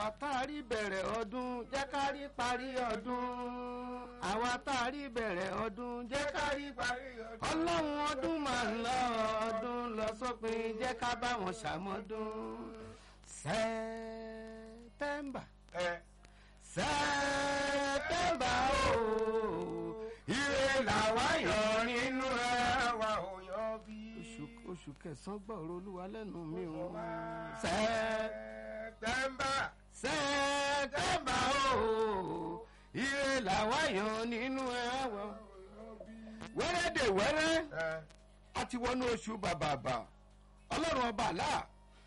àwa tá a rí bẹ̀rẹ̀ ọdún jẹ́ ká rí parí ọdún àwa tá a rí bẹ̀rẹ̀ ọdún jẹ́ ká rí parí ọdún ọlọ́run ọdún máa ń lọ ọdún lọ sópin jẹ́ ká bá wọn ṣàmọ́dún sẹ́tẹ́mbà ẹ sẹ́tẹ́mbà ooo ire làwa yọ nínú ẹ̀ wa ò yan bí. oṣù oṣù kẹsàn-án gbọ́rọ̀ olúwa lẹ́nu mi ò sẹ́ Sẹ́tẹ́mbà. sẹ́tẹ́mbà ooo ire làwa yọ nínú ẹ̀ wọ. wẹ́rẹ́ dè wẹ́rẹ́ ẹ a ti wọnú oṣù bàbàbà ọlọ́run ọba àlá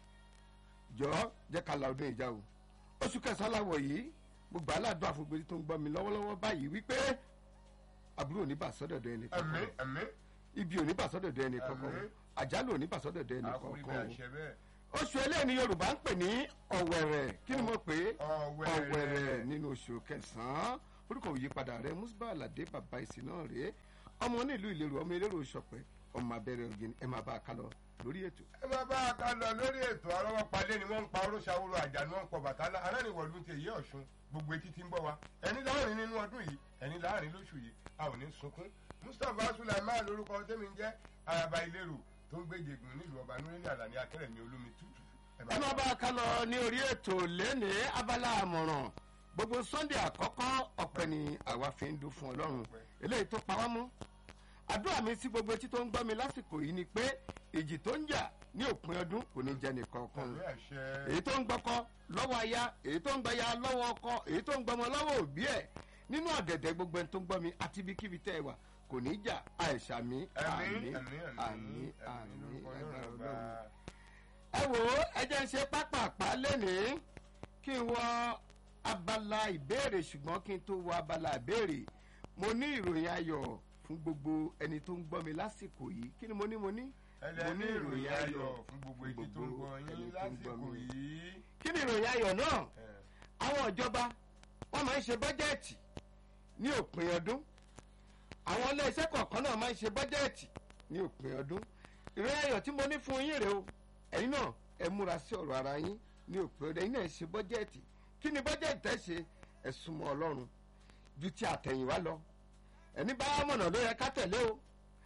jọ jẹ́ ká la ọdún ìjà o oṣù kẹsàn-án láwọ̀ yìí mo gbà á ládùn àfọ̀gbèrè tó ń gbọ́ mi lọ́wọ́lọ́wọ́ báyìí wípé àbúrò ò ní bà sọ́dọ̀dọ̀ ẹnì ẹ̀mí kankan ẹ̀mí. ibi ò ní bà sọ́dọ̀dọ̀ ẹnì kankan Àmín. àjálù ò ní bà sọ́dọ̀dọ̀ ẹnì àkórí kankan o bẹ́ẹ̀ ṣe bẹ́ẹ̀. oṣù eléyìí ni yorùbá ń pè ní ọ̀wẹ̀rẹ̀ kí ni mo pè é Ọ̀wẹ̀rẹ̀. ọ̀wẹ̀rẹ̀ nínú oṣù kẹsàn-án orúkọ òyípadà rẹ musba alade bàbá ìsìn náà rèé ọmọ onílù ìlérò ọmọ elérò ìṣọpẹ ọmọ abẹ́rẹ́ ògìn ẹ máa bá a ká lọ lórí ètò. ẹ máa bá a ká lọ lórí ètò àrọ́wọ́ palẹ́ ni wọ́n ń pa oróṣàwòrò àjà ni wọ́n ń pọ̀ bàtálá aláníwọ̀lú ti èyí ọ̀ṣun gbogbo etí ti ń bọ̀ wá ẹni láàrin nínú ọdún yìí ẹni láàrin lóṣù yìí a ò ní sunkún mustapha sulaiman lórúkọ tẹ́mi ń jẹ́ araba ìlérò tó ń gbé jẹ̀gùn nílùú ọba nureni alani akẹ́rẹ̀mí olómi tútù. ẹ máa bá a ká lọ ní orí ètò lẹ́ni abala àmọ̀ràn gbogbo sunday àkọ́kọ́ ọ̀pẹ ni àwa fi ń dún fún ọlọ́run eléyìí tó pa wá mọ́ àdúrà mi sí gbogbo etí tó ń gbọ́ mi lásìkò yìí ni pé ìjì tó ń jà ní òpin ọdún kò ní jẹ́ nìkan kan àmì àṣẹ èyí tó ń gbọ́kọ́ lọ́wọ́ aya èyí tó ń gbaya lọ́wọ́ ọkọ èyí tó ń gbọmọ lọ́wọ́ òbí ẹ̀ nínú ọ̀gẹ̀dẹ̀ gbogbo ẹni tó ń gbọ́ mi àti ibikíbi tẹ́ ẹ wà kò ní jà àìsà mi ẹ̀mí àmì ẹ̀mí àmì àmì lórúkọ lágbára Ọlọ́run ọlọ́run. ọba. ẹ wò ó ẹ jẹ́ ń ṣe pápápá lẹ́nìí kí n wọ abala ìbéèrè ṣùgbọ́n kí n tó wọ abala ìbéèrè mo ní ìròyìn ayọ̀ fún gbogbo ẹni tó ń gbọ́ mi lásìkò yìí kí ni mo ní mo ní. ẹlẹ́ni ìròyìn ayọ̀ fún gbogbo etí tó ń gbọ́ yín ẹni tó ń gbọ́ lásìkò mi. yìí. kí ni ìròyìn ayọ̀ náà ẹ, àwọn ìjọba wọn máa ń ṣe bọ́jẹ́ẹ̀tì ní òpin ọdún àwọn iléeṣẹ́ kọ̀ọ̀kan náà máa ń ṣe bọ́jẹ́ẹ̀tì ní òpin ọdún ìròyìn ayọ̀ tí mo ní fún yín rèé o ẹ̀yin náà ẹ múra sí ọ̀rọ̀ ara yín ní òpin ọdún ẹ̀yin náà ṣe bọ́jẹ́ẹ̀tì kí ni bọ́jẹ́ẹ̀tì tẹ́ ṣe ẹ súnmọ́ ọlọ́run ju ti àtẹ̀yìnwá lọ ẹni bá mọ̀nà ló yẹ ká tẹ̀lé o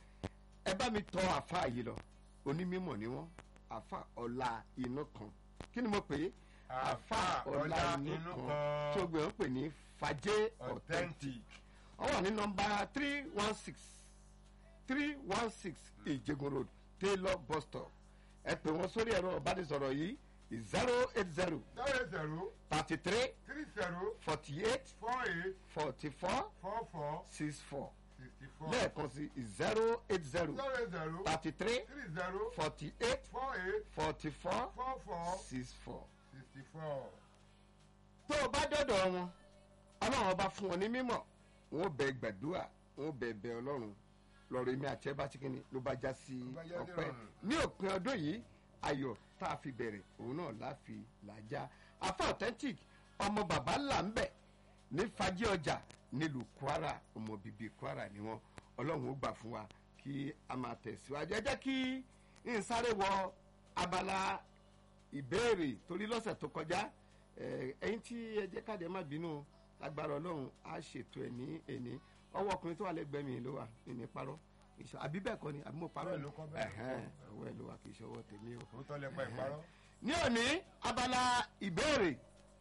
ẹ bá mi tọ àfa yìí lọ onímọ̀ ni wọ́n àfa ọ̀la inú kan kí ni mo pè é àfa ọ̀la inú kan tí o gbé wọn pè ní fàjẹ́ authentic authentic. wọ́n wà ní nọmba three one six three one six ìjẹgun road taylor bus stop ẹ pè wọ́n sórí ẹ̀rọ ìbánisọ̀rọ̀ yìí zero eight zero zero zero thirty three three zero forty eight four eight forty four four four six four sixty four. lẹ́ẹ̀kan sí zero eight zero zero zero thirty three three zero forty eight four eight forty four four four six four. sixty four. tó o bá dọ̀dọ̀ wọn ọlọ́run ọba fún wọn ní mímọ̀ wọn ò bẹ gbàdúrà wọn ò bẹ bẹ ọlọ́run lọ́rọ̀ èmi àti ẹ bá ti kíni ló bá já sí Ló bá já sí ọpẹ́ ìrọ̀rùn. ní òpin ọdún yìí ayọ̀ tá a fi bẹ̀rẹ̀ òun náà la fi làjá afa authentic ọmọ bàbá ńlá ń bẹ̀ ní fàájì ọjà nílùú kwara ọmọ bíbí kwara ni wọn ọlọ́run ó gbà fún wa kí a máa tẹ̀síwájú ẹ jẹ́ kí n sáré wọ abala ìbéèrè torí lọ́sẹ̀ tó kọjá ẹ, ẹ̀yin tí ẹ jẹ́ káde má bínú lágbára ọlọ́run á ṣètò ẹ̀ ní ẹ̀ní ọwọ́ ọkùnrin tó wà lẹ́gbẹ̀ẹ́ mi ló wà ní parọ́ ìṣọ- àbí bẹ́ẹ̀ kọ́ ni àbí mo parọ́ Bẹ́ẹ̀ ló kọ́, bẹ́ẹ̀ ló kọ́. Ẹ̀hẹ́n, ọwọ́ ẹ̀ ló wà kì í ṣọwọ́ tèmi o òótọ́ lẹ pa ìparọ́. ní òní abala ìbéèrè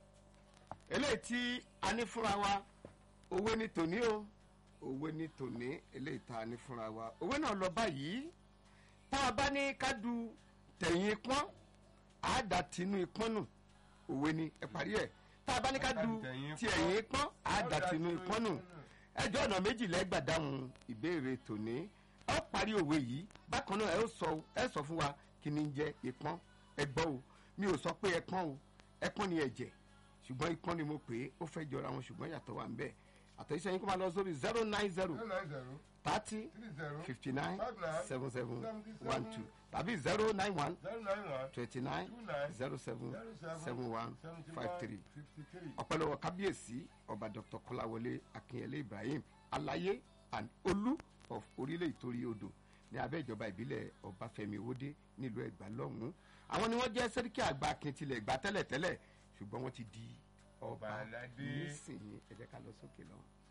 eléyìí tí a ní fúnra wa òwe ní tòní o òwe ní tòní eléyìí tá a ní fúnra wa òwe náà lọ báyìí tá a bá ní ká du tẹ̀yìn pọ́n á dà tinú ipọ́n nù òwe ni ẹ parí ẹ̀ tá a bá ní ká du ti ẹ̀yìn pọ́n á dà tinú ipọ́n nù ẹjọ́ ọ̀nà méjì lẹ́gbàá dáhùn ìbéèrè tòní ẹ ó parí òwe yìí bákan náà ẹ ó sọ ẹ sọ fún wa kí ni ń jẹ ìpọ́n ẹ gbọ́ o mi ò sọ pé ẹpọ́n o ẹpọ́n ni ẹ̀jẹ̀ ṣùgbọ́n ìpọ́n ni mo pè é ó fẹ́ jọra wọn ṣùgbọ́n yàtọ̀ wà ń bẹ̀ àtẹ̀yíṣẹ́ yín kó máa lọ sórí zero nine zero zero nine zero thirty three zero fifty nine five nine seven seven seventy one seven two tàbí zero nine one zero nine one twenty nine two nine zero seven zero seven seven one seventy five one three fifty three. ọpẹlọwọ kábíyèsí ọba dr kọláwọlé akínyẹlé ibrahim aláyé and olú of orílẹ̀ ìtorí odò ní abẹ́ ìjọba ìbílẹ̀ ọbáfẹ́mi owódé nílùú ẹ̀gbá lọ́hùn-ún àwọn ni wọ́n jẹ́ sẹ́ríkì àgbà akintilẹ̀ ẹ̀gbá tẹ́lẹ̀tẹ́lẹ̀ ṣùgbọ́n wọ́n ti di Ọba ọba aládé. nísìnyí ẹ jẹ́ ká lọ sókè lọ.